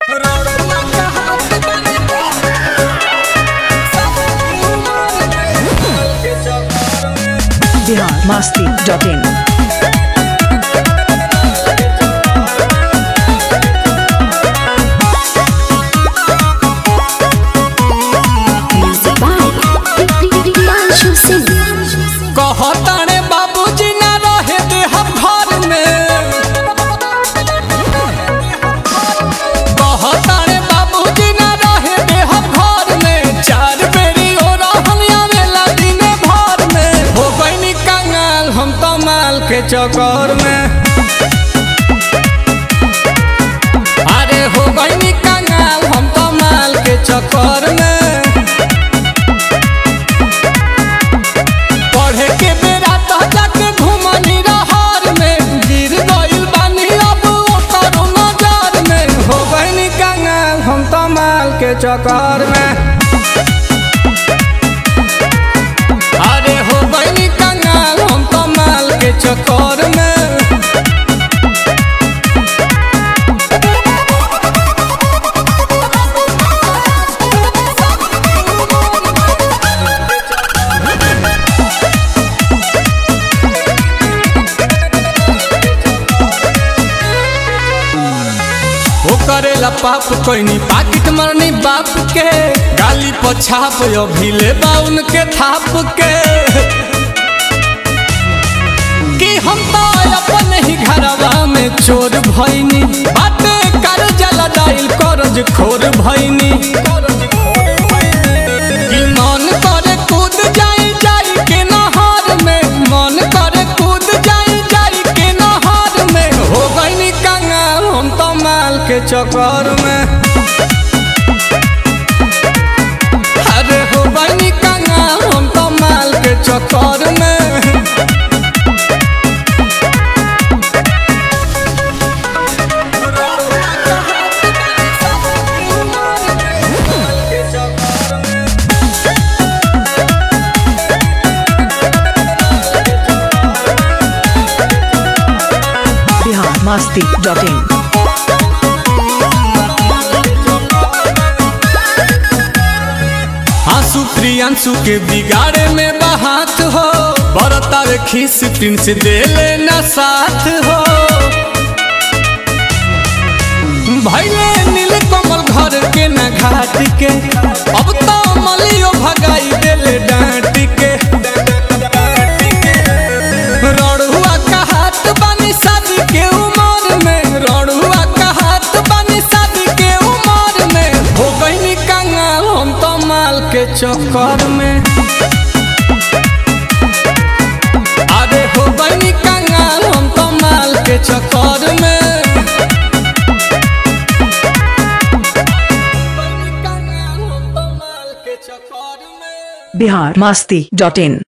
Bihar Masti dot in Music by Priyanshu Singh. कहताने बाबूजी ना रहे दे हम घर में कहताने बाबूजी ना रहे दे हम घर में चार बेरी ओ रहनिया वेला दिने भर में हो गईनी कंगाल हम तो माल के चक्कर में अरे हो गईनी कंगाल हम तो माल के चक्कर में पढ़े के बेरा तो जाके घुमनी रहर में गिर गइल बानी अब ओकर नजर में हो गइनी कंगाल हम तो माल के चक्कर में अरे हो गइनी कंगाल हम तो माल के चक्कर में वो करेला पाप कोइनी पाकिट मरनी बाप के गाली पछाप अभी ले बाउन के थाप के कि हम तो अपन ही घरवा में चोर भइनी बाटे कर जला डाइल करज खोर भइनी कि मन करे कूद जाई जाई के नहर में मन करे कूद जाई जाई के नहर में हो गईनी कंगाल हम तो माल के चक्कर में अरे हो गईनी कंगाल हम तो माल के चक्कर में बिहार मस्ती डॉट इन आंसू प्रियांशु के बिगाड़े में बहात हो बरतावे खीस प्रिंस दे लेना साथ हो भैले नील कमल घर के न घाट के अब तो मलियो भगाई देले डांट के रड़ुआ का हाथ बनी शादी के उमर में रड़ुआ का हाथ बनी शादी के उमर में हो गईनी कंगाल हम तो माल के चक्कर में अरे हो गईनी कंगाल हम तो माल के चक्कर में कंगाल हम तो माल के चक्कर में बिहार मस्ती डॉट इन